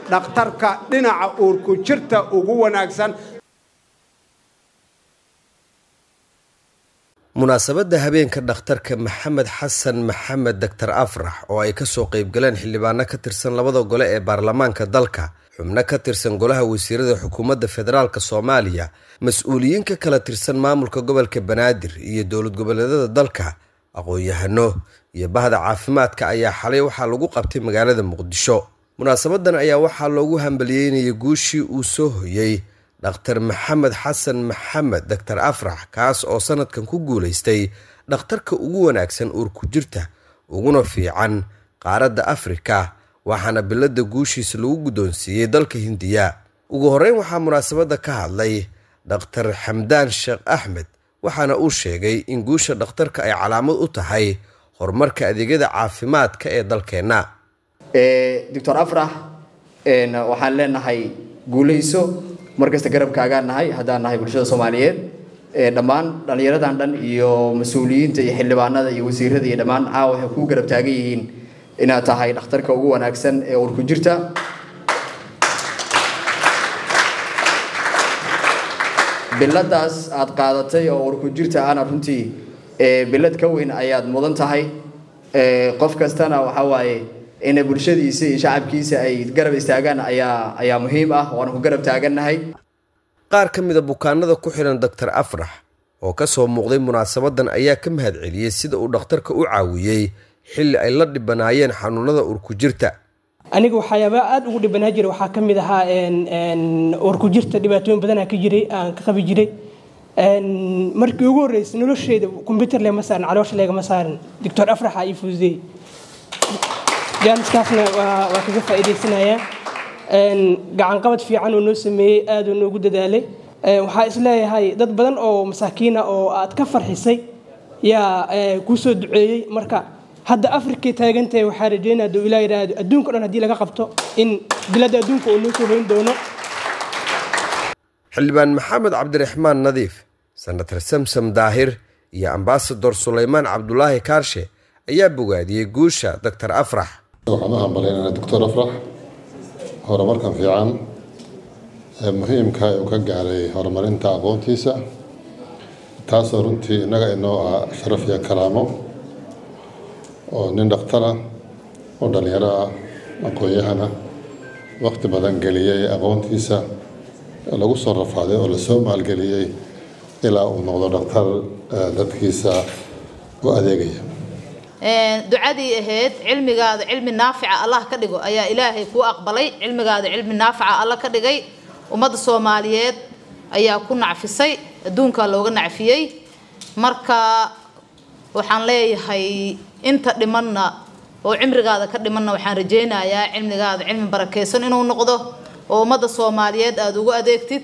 dhakhtarka dhinaca uurku jirta ugu wanaagsan munaasabadda habeenka dhakhtarka maxamed xasan maxamed doctor afrax oo ay kasoo qeybgaleen xildhibaano ka tirsan labada gole ee baarlamaanka dalka xubno ka tirsan golaha wasiirada xukuumadda federaalk soomaaliya mas-uuliyiin ka kala tirsan maamulka gobolka banaadir iyo dowlad goboleedyada dalka aqoon-yahano iyo bahda caafimaadka ayaa xalay waxaa lagu qabtay magaalada muqdisho munaasabadan ayaa waxaa loogu hambaliyeynayay guushii uu soo hoyey dhakhtar maxamed xasan maxamed doctor afrax kaas oo sanadkan ku guulaystay dhakhtarka ugu wanaagsan uurku jirta uguna fiican qaaradda afrika waxaana bilada guushiisa lagu guddoonsiiyey dalka hindiya ugu horreyn waxaa munaasabadda ka hadlay dhakhtar xamdaan sheekh axmed waxaana uu sheegay in guusha dhakhtarka ay calaamad u tahay horumarka adeegyada caafimaadka ee dalkeenna doctor afrax waxaan leenahay guulayso markasta garabkaagaan nahay haddaan nahay bulshada soomaaliyeed dhammaan dhallinyaradan dhan iyo mas-uuliyiinta iyo xildhibaanada iyo wasiirada iyo dhammaan caawa waxay kuu garab taagan yihiin inaad tahay dhakhtarka ugu wanaagsan ee urku jirta biladaas aad qaadatay oo urku jirta ana runtii bilad ka weyn ayaad mudan tahay qof kastana waxa waaye inay bulshadiisa iyo shacabkiisa ay garab istaagaan ayaa ayaa muhiim ah waana ku garab taagannahay qaar ka mida bukaanada ku xihan doctor afrax oo kasoo muuqday munaasabadan ayaa ka mahad celiyey sida uu dhakhtarka u caawiyey xilli ay la dhibanaayeen xanuunada urku jirta aniga waxyaabaa aada ugu dhibanaa jiray waxaa ka mid ahaa urku jirta dhibaatooyin badanaa ka jiray aan ka qabi jiray markii ugu horreysay nolosheeda combyuter lema saarin caloosha leegama saarin doctor afraxa ii fududey jaaniskaasna waa kaga faa'iidaysanayaa gacanqabad fiican oo noo sameeyey aaduu noogu dadaalay waxaa isleeyahay dad badan oo masaakiina oo aad ka farxisay yaa kuu soo duceeyey marka hadda afrikay taagantahay waxaa rajeynaya aduu ilaa yidhaahdo adduunka o dhan haddii laga qabto in biladda adduunka uu noo soo hoyn doono xildhibaan maxamed cabdiraxmaan nadiif senator samsam daahir iyo ambasador sulaymaan cabdulaahi kaarshe ayaa bogaadiyey guusha doctor afrax waxaan u hambaleynaynaa doctor afrax horumarkan fiican ee muhiimka uu ka gaaray horumarinta aqoontiisa taasoo runtii innaga inoo ah sharaf iyo karaamo oo nin dhakhtara oo dhallinyaro ah aqoon-yahana waqti badan geliyey aqoontiisa lagu soo rafaaday oo lasoo maalgeliyey ilaa uu noqdo dhakhtar dadkiisa u adeegaya ducadii ahayd cilmigaada cilmi naafica allah ka dhigo ayaa ilaahay kuu aqbalay cilmigaada cilmi naafica alla ka dhigay ummadda soomaaliyeed ayaa ku nacfisay adduunkaa looga nacfiyey marka waxaan leeyahay inta dhimanna oo cimrigaada ka dhimanna waxaan rajaynayaa cilmigaada cilmi barakeysan inuu noqdo oo ummadda soomaaliyeed aada ugu adeegtid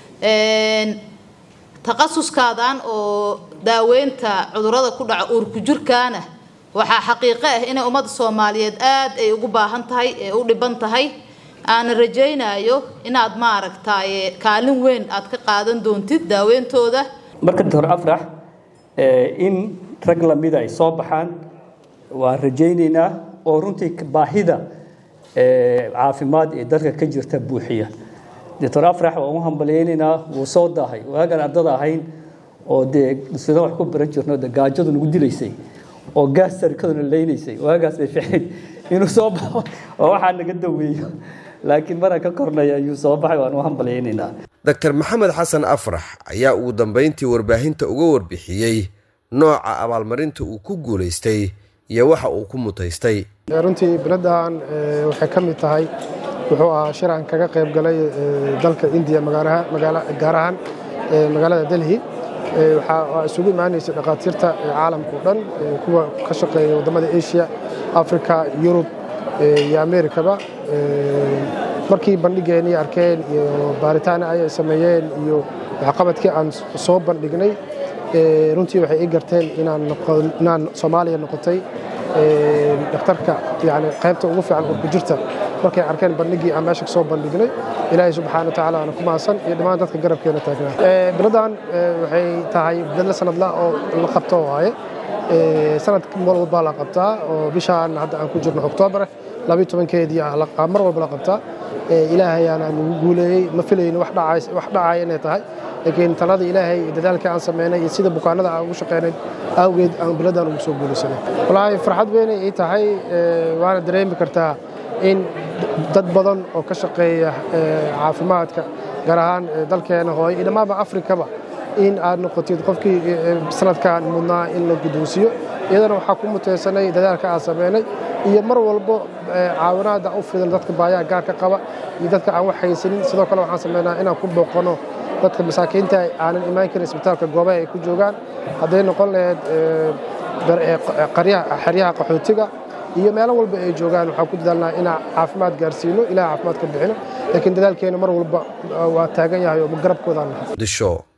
takhasuskaadan oo daaweynta cudurada ku dhaca uurku jirkaana waxaa xaqiiqo ah inay ummadda soomaaliyeed aada ay ugu baahan tahay ee u dhiban tahay aana rajaynayo inaad maaragtaaye kaalin weyn aad ka qaadan doontid daaweyntooda marka doctor afrax in rag lamida ay soo baxaan waan rajaynaynaa oo runtii baahida caafimaad ee dalka ka jirta buuxiya doctor afrax waan u hambalyaynaynaa wuu soo daahay waagaan ardada ahayn oo dee sida wax ku baran jirno de gaajadu nagu dilaysay oo gaas sarikaduna leynaysay waagaas bay ficnayd inuu soo baxo oo waxaa naga daweeyo laakiin maraan ka kornaya ayuu soo baxay waan u hambalyaynaynaa doctor maxamed xasan afrax ayaa ugu dambeyntii warbaahinta uga warbixiyey nooca abaalmarinta uu ku guulaystay iyo waxa uu ku mutaystay runtii biladan waxay ka mid tahay wuxuu ahaa shir aan kaga qayb galay dalka indiya gaar ahaan magaalada delhi waxaa isugu imaanaysay dhakhaatiirta caalamka o dhan kuwa ka shaqeeya waddamada asia africa yurub iyo amerikaba markii bandhigeennii arkeen iyo baaritaana ay sameeyeen iyo waxqabadkii aan soo bandhignay runtii waxay ii garteen inaan soomaaliya noqotay dhakhtarka yani qaybta ugu fiican urku jirta markay arkeen bandhigii aan meesha kasoo bandhignay ilaahay subxaana watacaala aana ku mahadsan iyo dhammaan dadka garabkeena taagnaa biladan waxay tahay bilad sanadla oo la qabto waaye sanad walbaa la qabtaa oo bishaan hadda aan ku jirno oktoobar labiyo tobankeedii mar walba la qabtaa ilaahayaana nagu guuleeyey ma filayno wax dhacaya inay tahay laakiin talada ilaahay iyo dadaalkii aan samaynay iyo sida bukaanada aan ugu shaqaynay awgeed aan biladaan ugu soo guulaysanay wallaahi farxad weynay ii tahay waana dareemi kartaa in dad badan oo ka shaqeeya caafimaadka gaar ahaan dalkeena hooyo iyo dhammaanba afrikaba in aad noqotid qofkii sanadkan mudnaa in la guddoonsiiyo iyadana waxaa ku mutaysanay dadaalka aan samaynay iyo mar walbo caawinaada u fidan dadka baayaha gaarka qaba iyo dadka aan wax haysanin sidoo kale waxaan samaynaa inaan ku booqano dadka masaakiinta aanan imaan karin isbitaalka goobaha ay ku joogaan hadday noqon lahayd xeryaha qaxootiga iyo meelo walba ay joogaan waxaan ku dadaalnaa inaan caafimaad gaarsiino ilaah caafimaad ka bixino laakiin dadaalkeena mar walba waa taagan yahay oo garabkoodaan nahay